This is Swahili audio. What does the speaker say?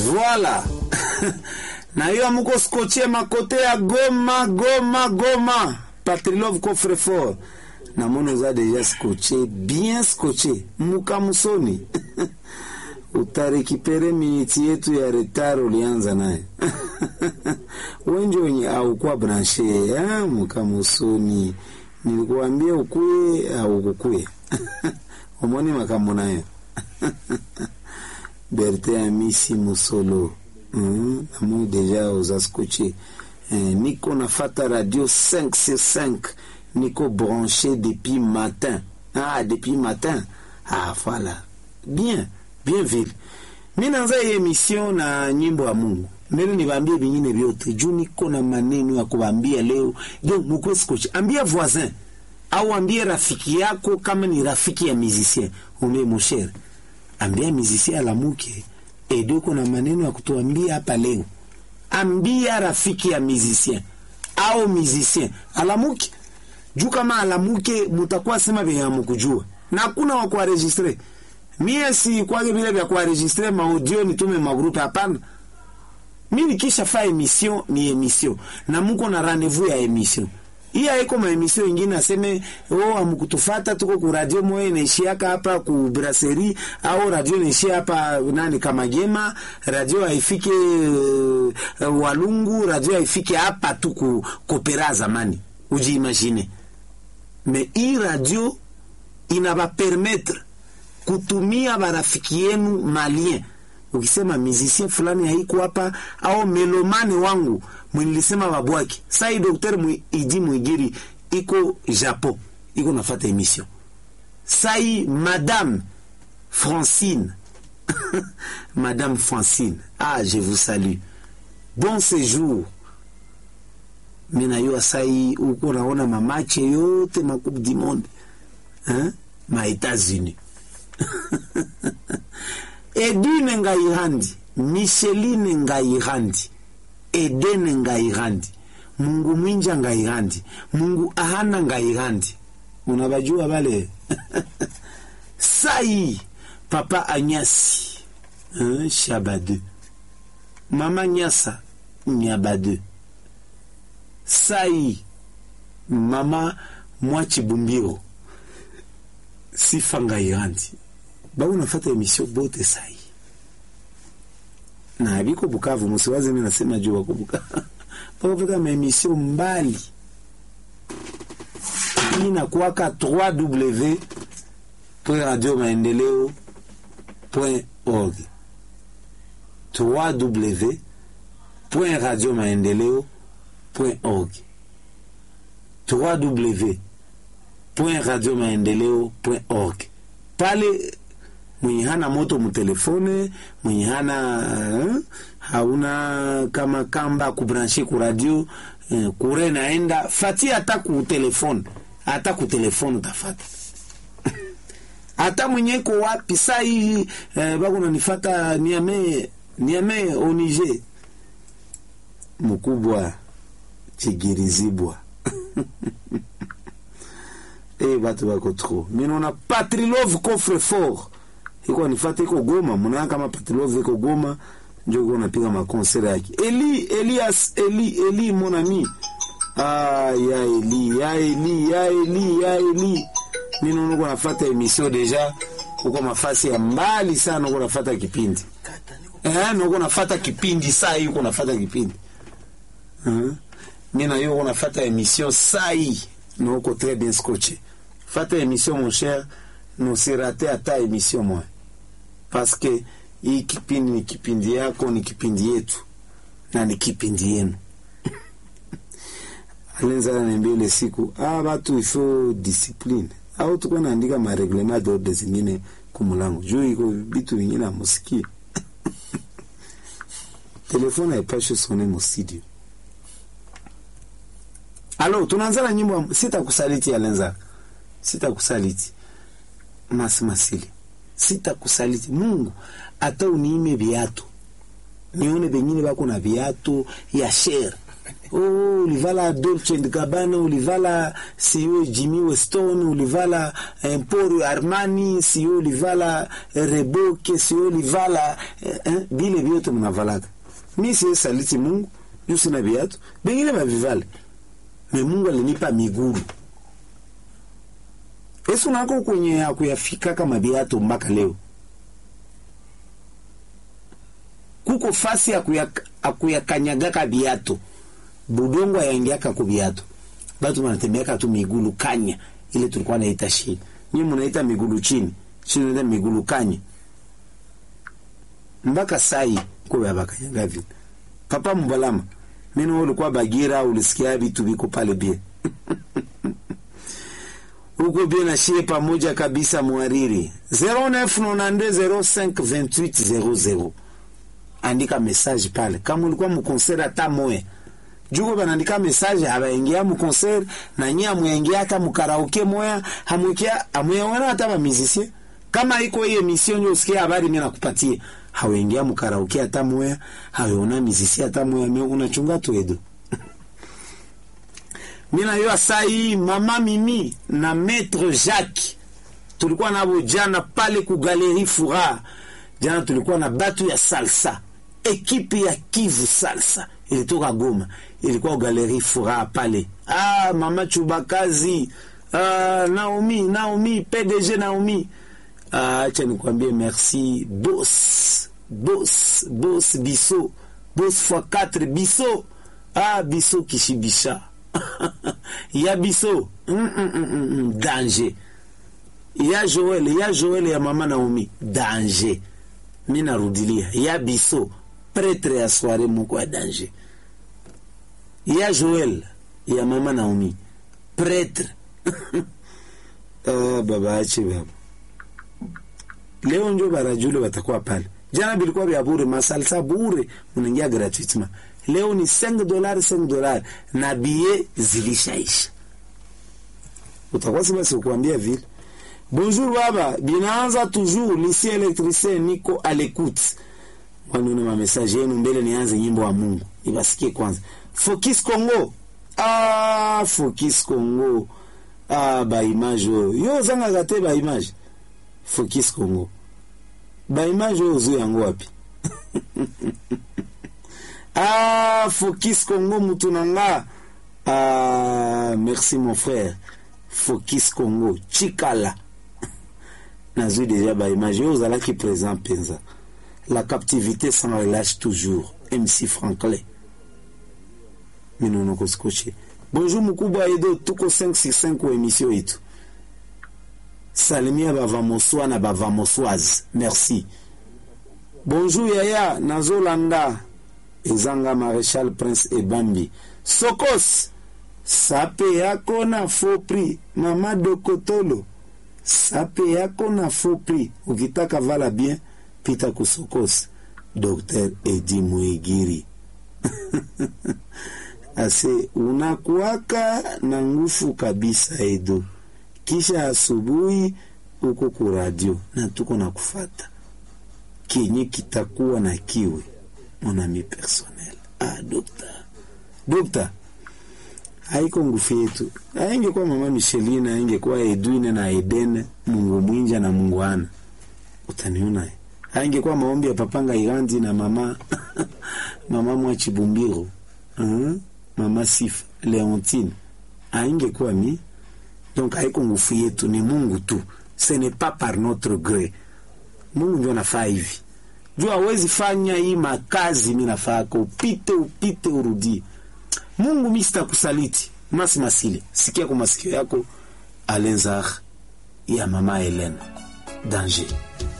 Voilà. na hiyo amuko skoche makote ya Goma, Goma, Goma. Patrilove coffre fort. Na mono za deja skoche, bien skoche. Muka musoni. Utarekipere miniti yetu ya retard ulianza naye. Wenje wenye aukuwa branche ya muka musoni. Nilikuambia ukuye au kukuye. Omoni makamu nayo. Berte Amisi Musolo mm, namo deja uzaskoche eh, niko nafata radio 5 sur 5 niko branché depuis matin ah, depuis matin ah, voilà bien bien vile mi nanza hii emission na nyimbo ya Mungu mbele niwaambie vingine vyote juu niko na maneno ya kuwaambia leo jo mukwe skoche ambia voisin au ambie rafiki yako kama ni rafiki ya musicien umbe moshere ambia musicien alamuke edo kuna maneno ya kutuambia hapa leo ambia rafiki ya musicien au musicien alamuke juu kama alamuke mutakuwa sema vyenye hamukujua na hakuna wa kuaregistre mie si kwake vile vya kuaregistre maudio nitume magrupe hapana mi nikisha fa emission ni emission na muko na rendez-vous ya emission hii haiko maemisio ingine aseme oh, amkutufata tuko ku radio moya inaishiaka hapa ku brasserie au radio inaishia hapa nani Kamagema, radio haifike uh, Walungu, radio haifike hapa tu ku kopera zamani, ujiimagine. Me hii radio inaba permettre kutumia barafiki yenu malien ukisema musicien fulani haiko hapa au melomane wangu mwilisema babwaki sai dokter mwi, idi mwigiri iko Japon iko nafata emission sai madame Francine madame Francine ah je vous salue bon séjour mina yo sai uko naona mamache yote makup du monde hein? ma États-Unis Edine Ngaihandi, Micheline Ngaihandi, Edene Ngaihandi, Mungu Mwinja Ngaihandi, Mungu Ahana Ngaihandi. Unabajua wale? Sai Papa Anyasi, hein, Shabade. Mama Nyasa, Nyabade. Sai Mama Mwachi Bumbiro, Sifa Ngaihandi bao nafata emission bote sai na biko Bukavu, msiwaze mimi nasema juu wako Bukavu bakafika maemission mbali hii nakuwaka 3w radio maendeleo org 3w radio maendeleo org 3w radio maendeleo org pale mwenye hana moto mutelefone mwenye hana uh, hauna kama kamba kubranche ku radio uh, kure naenda fati hata ku telefone hata ku telefone utafata hata mwenye ko wapi saa hii uh, bako nanifata niame niame onige mkubwa chigirizibwa eh batu bako trop minona patrilove coffre fort iko nifate iko Goma, mnaona kama Patilove iko Goma, ndio iko napiga makonsera yake. Eli Elias Eli Eli mon ami. Ah ya Eli ya Eli ya Eli ya Eli. Mimi naona uko nafuata emission deja uko mafasi ya mbali sana uko nafuata kipindi. Eh, uko nafuata kipindi saa hii uko nafuata kipindi. Eh. Mimi na yeye uko nafuata emission saa hii na uko très bien scotché. Fata emission mon cher, nusirate hata emission moja parce que hii kipindi ni kipindi yako, ni kipindi yetu na ni kipindi yenu. Alenza ananiambia ile siku, ah, watu ifo discipline au tuko naandika mareglement d'ordre zingine kumulango juu iko vitu vingine amusikie telefone haipashe sone mustudio. Alo, tunaanza na nyimbo sitakusaliti, Alenza, sitakusaliti Masi Masili sitakusaliti Mungu hata uniime viatu nione bengine bako na viatu ya shere oh, ulivala Dolce and Gabbana, ulivala sio Jimmy Weston, ulivala Emporio Armani, sio ulivala Reboke, sio ulivala eh, eh, bile vyote mnavalaka. Mi siye saliti Mungu juu sina viatu, bengine bavivale me Mungu alinipa miguu Yesu nako kwenye akuyafika kama viatu mpaka leo kuko fasi akuyakanyagaka viatu budongo ayaingiaka ku viatu batu wanatembeaka tu migulu kanya ile tulikuwa naita shi nyinyi mnaita migulu chini chini naita migulu kanya mpaka sai kwa abakanyaga vile papa mbalama mimi ulikuwa bagira ulisikia vitu viko pale bie huko bie na shie pamoja kabisa mwariri 0992052800 andika message pale kama ulikuwa mkonseri hata moya juko banaandika message abaingia mkonseri na nyie amwingia hata mkaraoke moya hamwikia amweona hata ba musicien kama iko hiyo emission nyo usikia habari mimi nakupatia hawaingia mkaraoke hata moya hawaona musicien hata moya mimi unachunga tu edo mimi na yo sai mama mimi na maître Jacques tulikuwa nabo jana pale ku Galerie Fura jana tulikuwa na batu ya salsa ekipe ya Kivu salsa ilitoka Goma, ilikuwa Galerie Furaha pale. Ah, mama Chubakazi, ah, Naomi, Naomi, PDG Naomi. Ah, acha nikwambie merci boss, boss, boss Biso, boss x 4 Biso. Ah, Biso Kishibisha. ya Biso. Mm, mm, mm, mm, danger. Ya Joel, ya Joel ya mama Naomi, danger. Mi narudilia, ya Biso pretre ya soirée moko ya danger ya Joel ya mama Naomi pretre ah, baba ache baba leo njo barajule watakuwa pale jana bilikuwa vya bure masalsa bure unaingia gratuitement leo ni 5 dollars 5 dollars na bie zilishaisha utakuwa sima sikuambia vile bonjour baba binaanza toujours lycée électricien niko à l'écoute wanione mamesaje yenu mbele nianze nyimbo wa Mungu ibasikie kwanza. Focus Congo ah, Focus Congo ah, ba image oyo yo zanga gate ba image Focus Congo ba image oyo zo yango wapi ah, Focus Congo mutu nanga ah, merci mon frère Focus Congo chikala nazwi deja ba image oyo ozalaki présent mpenza la captivité s'en relâche toujours. MC Franklin. Minono Koskoche. Bonjour mkubwa Edo, tuko 565 kwa emission yetu. Salimia bavamoswa na bavamoswazi. Merci. Bonjour Yaya, nazolanda. Ezanga Maréchal Prince Ebambi. Sokos. Sape yako na faux prix. Mama Dokotolo. Sape yako na faux prix. Ukitaka vala bien pita kusokos Dr. Edi Mwigiri ase unakuwaka na nguvu kabisa Edo, kisha asubuhi uko ku radio na tuko na kufata kenye kitakuwa na kiwe monami personnel. Ah, dokta dokta, haiko nguvu yetu, aingekuwa mama Michelina, aingekuwa Edwine na Edene, Mungu mwinja na Mungu ana utaniona aingekuwa maombi ya papanga Irandi na mama mama Mwachibumbiro uh, mama Sifa Leontine aingekuwa mi donc haiko nguvu yetu, ni Mungu tu, ce n'est pas par notre gré. Mungu ndio anafaa hivi juu hawezi fanya hii makazi mi nafaka upite upite urudie. Mungu mi sitakusaliti masi masile, sikia kwa masikio yako Alenzar ya mama Helena danger